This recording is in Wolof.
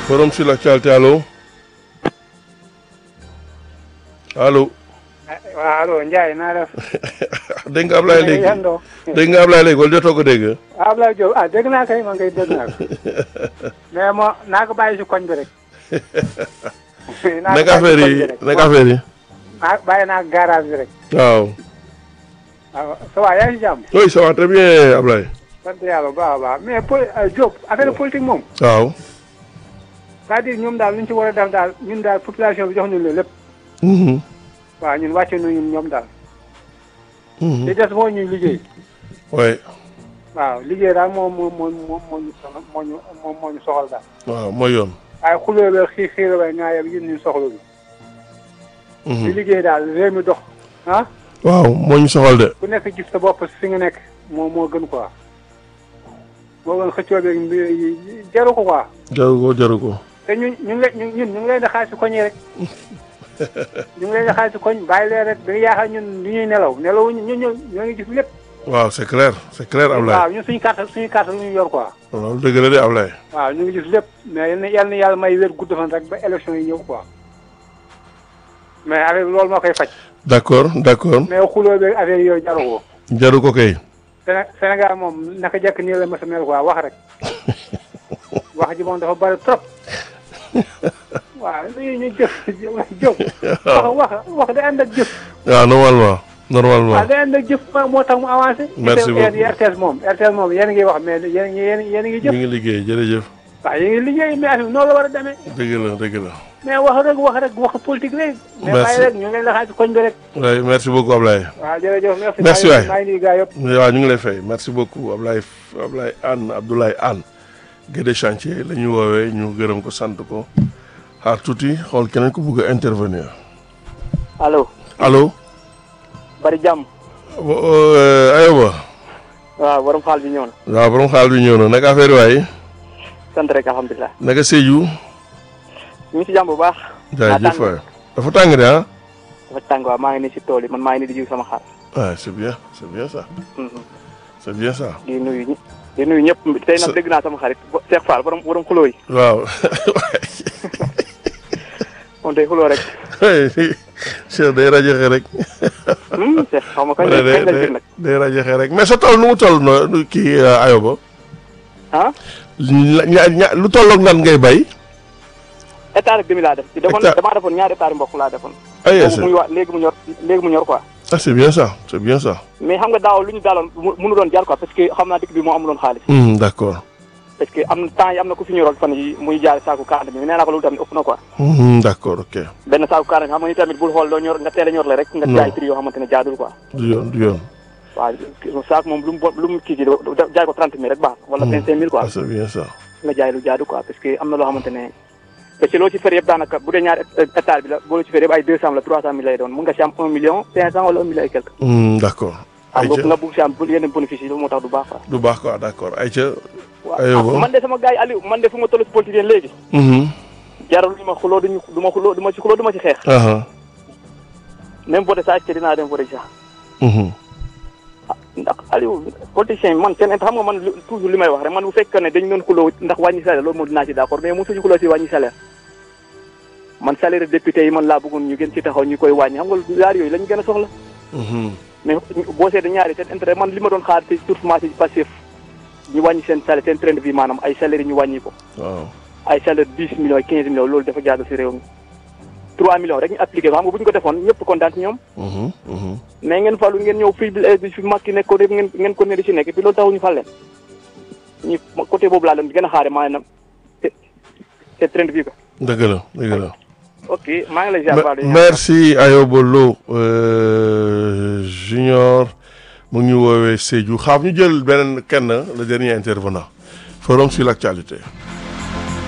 forum sur l'actualité allo allo waaw allo Ndiaye naa def. dégg nga Ablaye léegi yendoo dégg nga Ablaye léegi wala jotoo ko dégg Ablaye Diop ah dégg naa kay man kay dégg naa ko mais moo naa ko bàyyi si koñ bi rek. naa ko nekk bàyyi affaire si koñ yi bi rek. nekk affaire yi ah bàyyi naa garage bi rek. waaw waaw ça va yaa ngi si jàmm. oui ça va très bien Ablaye sant yàlla bu baax a baax mais po Diop affaire politique moom. waaw c'est-à-dire ñoom daal lu ñu ci war a def daal ñun daal population bi jox ñu leen lépp. Mhm. waaw ñun wàcce nañu ñoom daal. Mhm. li des moo ñuy liggéey. oui waaw liggéey daal moo moo moo moo moo ñu soxla moo ñu moo moo ñu soxal daal. waaw mooy yoon waaye xuloo ba xii xiir ba ngaa yem yéen ñu soxla bi. Mhm. di liggéey daal réew mi dox. ah waaw moo ñu soxal de ku nekk gis sa bopp fi nga nekk moo moo gën quoi. moo gën xëccoo beeg mbir yi jaru ko quoi. jaru ko jaru ko te ñun ñu ngi leen ñun ñun ñu ngi leen di xaar si koñ yi rek. ñu ngi leen di xaar si koñ bàyyi leen rek da nga yaakaar ñun du ñuy nelaw nelawuñu ñun ñoo ñoo ngi gis lépp. waaw c'est clair c'est clair Ablaye waaw ñun suñu carte suñu carte lu ñu yor quoi. loolu dëgg la de Ablaye waaw ñu ngi gis lépp mais yal na yal na yàlla may wér gudd fan rek ba élection yi ñëw quoi. mais affaire bi loolu moo koy faj. d'accord d'accord mais xuloo beeg affaire yooyu jaru ko. jaru ko kay Séné Sénégal moom naka jekk nii la mës a mel quoi wax rek wax ji moom dafa bari trop waaw dañuy ñu jëf jëf wax wax wax day ànd ak jëf waaw normalement normalement waaw day ànd ak jëf moo tax mu avancé Merci beaucoup. yéen RTS moom RTS moom yéen a ngi wax mais yéen a ngi yéen yéen a ngi ñu jëf ngi liggéey jërëjëf waaw yéen ngi liggéey mais affaire bi noonu la war a demee dëgg la dëgg la mais wax rek wax rek wax politique rek mais Merci. bàyyi rek ñu ngi leen la xaaj koñ bi rek oui merci beaucoup Ablaye waaw jërëjëf merci Merci waay. maa ngi nuyu gars yëpp waaw ñu ngi lay fay merci beaucoup Ablaye Ablaye Anne Abdoulaye Anne Guédé chantier la ñu woowee ñu gërëm ko sant ko xaar tuuti xool keneen ku bugg a intervenir allo allo bari jàmm ayoba waaw borom xaal bi ñëw na waaw borom xaal bi ñëw na naka affaire yi waay sant rek alhamdulilah naka Sédhiou ñu ngi si jàmm bu baax jaajëf waay dafa tàng de ah dafa tàng waaw maa ngi nii si tool yi man maa ngi nii di jiw sama xaal ah c'est bien c'est bien ça Mhm. c'est bien ça di nuyu ñi di nuyu ñëpp tey Sa- nag dégg naa sama xarit bo- Cheikh Fall borom borom xuloo yi waaw moom day xuloo rek Cheikh day rajoxe rek Hmm, Cheikh xaw ma kañ day kañ la day jël nag day rajoxe rek mais sa tool nu mu toll no nu kii ayoba ah ña- ña- ña- lu tolloog nan ngay bay hectare ak demi laa def ci defoon Hectare. damaa defoon ñaari hectare mbokk laa defoon ay boobu muy waa léegi mu ñor léegi mu ñor quoi ah c'est bien ça c'est bien ça mais xam nga daaw lu ñu daaloon mu- mënu doon jaar quoi parce que xam naa dëkk bi moo amuloon xaalis Hmm, d'accord parce que am na temps yi am na ku fi ñoroon fan yi muy jaar saaku kaane bi nee naa ko loolu tamit ëpp na quoi Hmm, d'accord ok benn saaku kaane bi xam nga ni tamit bul xool loo ñor nga teel a ñor la rek nga Non. jaay prix yoo xamante ne jaadul quoi du yoon du yoon waaw saako moom lu mu bo- lu mu kii kii da- jaay ko trente mille rek baax wala vingt cinq mille quoi ah c'est bien ça nga jaay lu jaadu quoi parce que am na loo xamante ne parce que loo ci fere yëpp daanaka bu dee ñaari hectare bi la boo loo ci fere yëpp ay deux cent la trois cent mille lay doon mun nga si am un million cinq cent wala un million et quelque Hmm, d'accord xam nga ayca nga bugg si am bu yenn bénéfice yi loolu moo tax du baax quoi du baax quoi d'accord ayca waaw Aywa. ah, man de sama gars yi Aliou man de fu ma toll si politique léegi Mhm. jarul ñu ma xuloo duñu du ma xuloo du ma si xuloo du ma si xeex aha même voté saa ci dinaa dem voté sax Mhm. ndax Aliou politicien yi man seen xam nga man lu- toujours li may wax rek man bu fekkee ne dañu doon xuloo ndax wàññi salaire loolu moom dinaa ci d'accord mais mosuñu xuloo si wàññi salaire man salaire député yi man laa bëggoon ñu gën ci taxaw ñu koy wàññi xam nga yaar yooyu lañu gën a soxla Mhm. mais boo seetee ñaari seen intérêt man li ma doon xaar ci surtout ci Pastef ñu wàññi seen salaire seen train de vie maanaam ay salaire yi ñu wàññi ko waaw ay salaire dix millions quinze millions loolu dafa jaadu si réew mi trois millions rek ñu appliqué ko xam nga bu ñu ko defoon ñëpp kontaan ci ñoom Mhm. Mhm. mais ngeen falu ngeen ñëw fii bi fi Macky nekk ko ngeen ngeen ko ne di si nekk puis loolu taxu ñu fal leen ñu côté boobu laa leen gën a xaare maanaam te te train de vie ko dëgg la dëgg la ok maa ngi lay ziar Me- merci Ayoba Lo euh, junior mu ngi ñu woowee Sédhiou xaaf ñu jël beneen kenn le dernier intervenant forum sur l'actualité